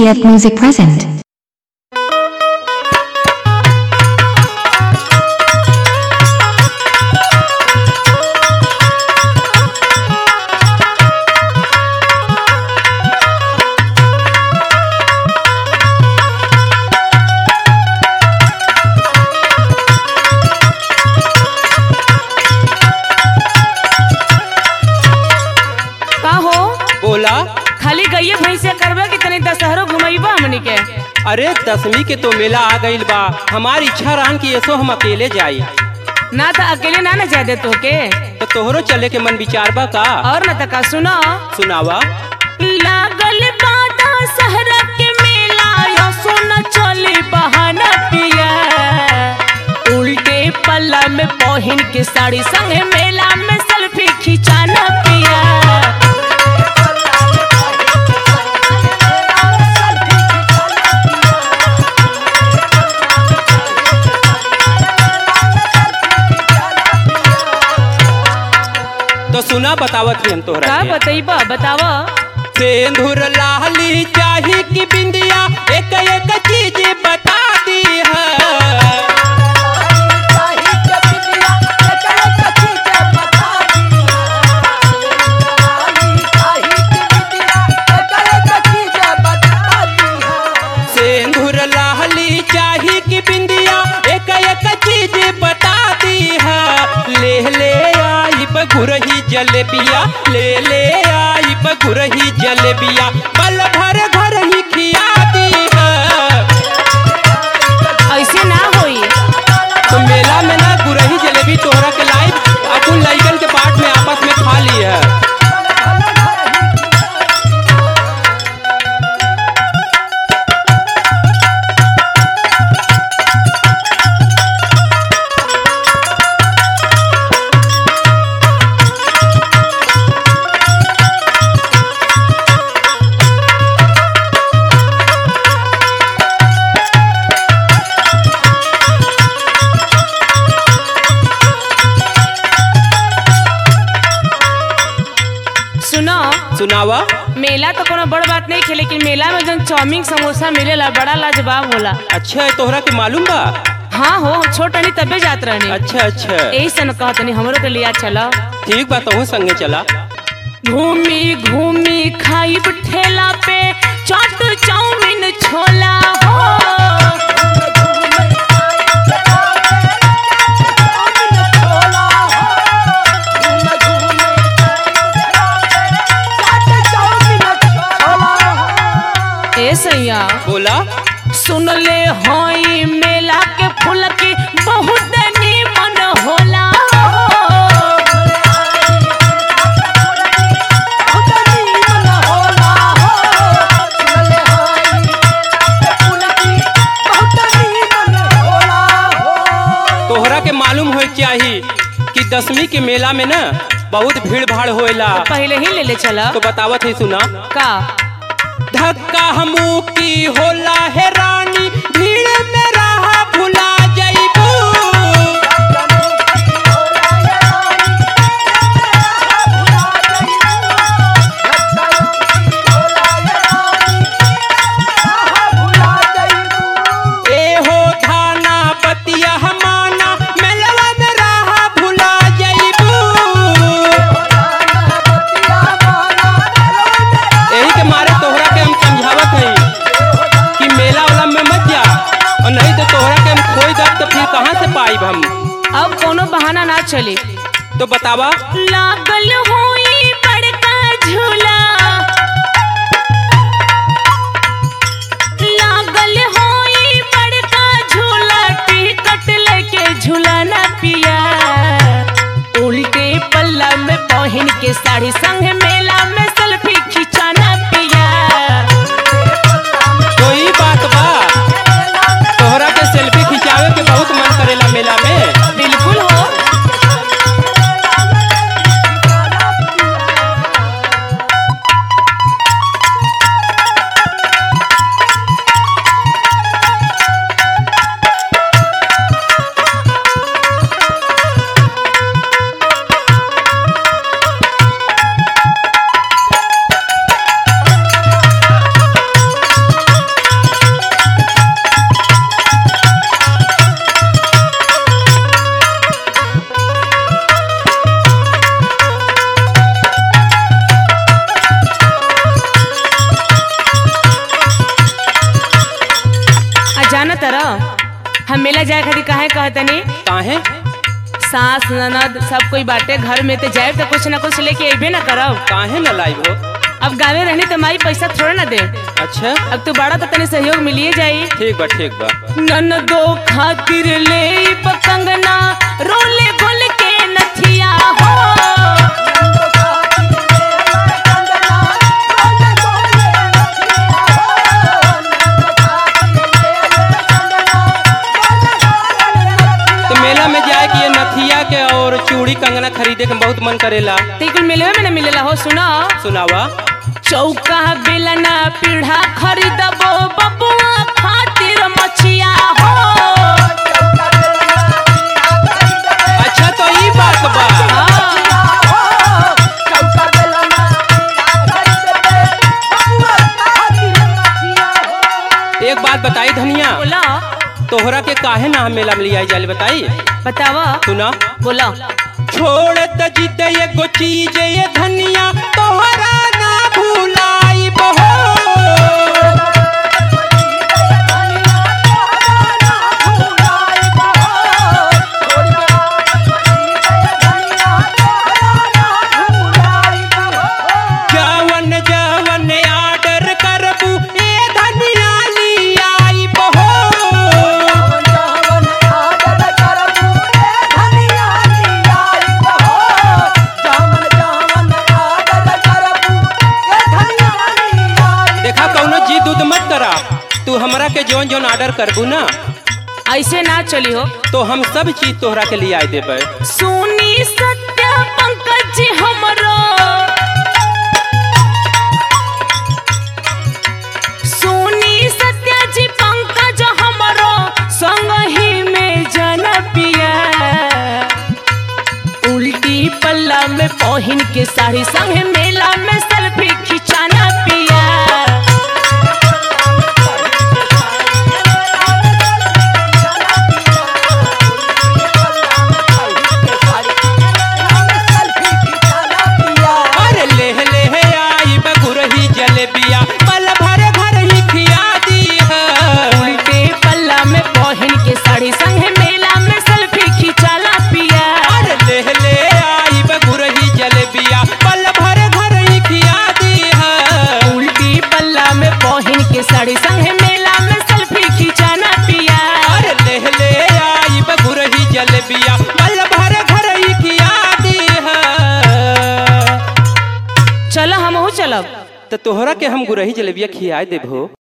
TTF Music present. का हो बोला खाली गइये भैंसे करबा कि तनी दशहरो घुमैबा हमनी के अरे दसवीं के तो मेला आ गईल बा हमारी इच्छा रहन कि ऐसो हम अकेले जाई ना त अकेले ना न जादे तोके तो तोहरो चले के मन विचार बा का और न त का सुनो सुनावा लागल बादा सहरा के मेला यो सोना चले बहाना पिया उल्टे पल्ला में पहन के साड़ी संगे मेला में सेल्फी खिंचाना पिया तो सुना बतावत ही हम तोहरा का के। बतैबा बतावा सिंदूर लाली चाही कि बिंदिया एक एक चीज बता दी है सिंदूर लाली चाही कि बिंदिया एक एक चीज बता दी है ले ले आई बगुरही जलेबिया ले ले आई बगुरही जलेबिया पल भर घर ही खिया दी है ऐसे ना होई तो मेला में ना गुरही जलेबी तोहरा के लाइव अपन लइकन के पार्ट में आपस में खा ली है सुनो सुनावा मेला तो कोनो बड़ बात नहीं खे लेकिन मेला में जन चाउमीन समोसा मिलेला बड़ा लाजवाब होला अच्छा है तोहरा के मालूम बा हाँ हो छोट रहनी तबे जात रहनी अच्छा अच्छा यही सन कहत नहीं हमरो के लिया चला ठीक बा तोहू संगे चला घूमी घूमी खाई ठेला पे चाट चाउमीन छोला हो ए सैया बोला सुन ले होई मेला के फूल की बहुत निमन होला तोहरा के मालूम हो चाही कि दसवीं के मेला में ना बहुत भीड़ भाड़ होएला पहले ही ले ले चला तो बतावत है सुना का धक्का हमू की होला है रानी भीड़ में रहा भुला जाइबू ए हो थाना बतिया हमाना मेलवा में रहा भुला जाइबू यही के मारे तोहरा के हम समझावत हई कि मेला वाला में मत जा और नहीं तो तोहरा के हम खोई दब तो फिर कहाँ से पाइब हम अब कोनो बहाना ना चले तो बतावा लागल होई बड़का झूला लागल होई बड़का झूला टिकट लेके झूलाना पिया उल्टे पल्ला में पहन के साड़ी संग मेला में सेल्फी खिंचाना पिया कोई बात बा तोहरा के सेल्फी खिंचावे के बहुत मन करेला मेला में बिल्कुल हो मेला जाए खातिर काहे कहतनी काहे सास ननद सब कोई बाटे घर में तो जाए तो कुछ ना कुछ लेके अबे ना करब काहे न लाइव हो अब गावे रहनी तो माई पैसा थोड़ा ना दे अच्छा अब तू बड़ा तो तनी सहयोग मिलिए जाई ठीक बा ठीक बा ननदो खातिर ले कंगना रोले गोल के नथिया हो तो मेला में जाए कि ये नथिया के और चूड़ी कंगना खरीदे के बहुत मन करेला ते कुल मिलवे में ना मिलेला हो सुना सुनावा चौका बेलना पीढ़ा खरीदबो बबुआ खातिर मछिया हो अच्छा तो ई बात बा हाँ, एक बात बताई धनिया बोला तोहरा के काहे ना हम मेला में लियाई जाले बताई बतावा सुना बोला छोड़ त जीते एगो चीज ये धनिया तोहरा ना भुलाई बहो जवन जवन आर्डर करबू ए धनिया लियाई बहो देखा कौनो जिद उद मत करा तू हमरा के जौन जौन ऑर्डर करबू ना ऐसे ना चली हो तो हम सब चीज तोहरा के लियाई देबै सुनी सत्य पंकज जी हमरो सुनी सत्य जी पंकज हमरो संग ही में जन पिया उल्टी पल्ला में पहन के साड़ी संग मेला में सेल्फी खिंचाना पिया अरे ले ले आई बगुरही जलेबिया पल भर भर ही खिया दी है उल्टे पल्ला में पहन के साड़ी संग मेला में सेल्फी खिंचाला पिया अरे ले ले आई बगुरही जलेबिया पल भर भर ही खिया दी है उल्टी पल्ला में पहन के साड़ी संग मेला में सेल्फी खिंचाना पिया अरे ले ले आई बगुरही जलेबिया पल भर भर ही खिया दी है चलो हम चलब तो तोहरा के हम गुरही जलेबिया खिया देबो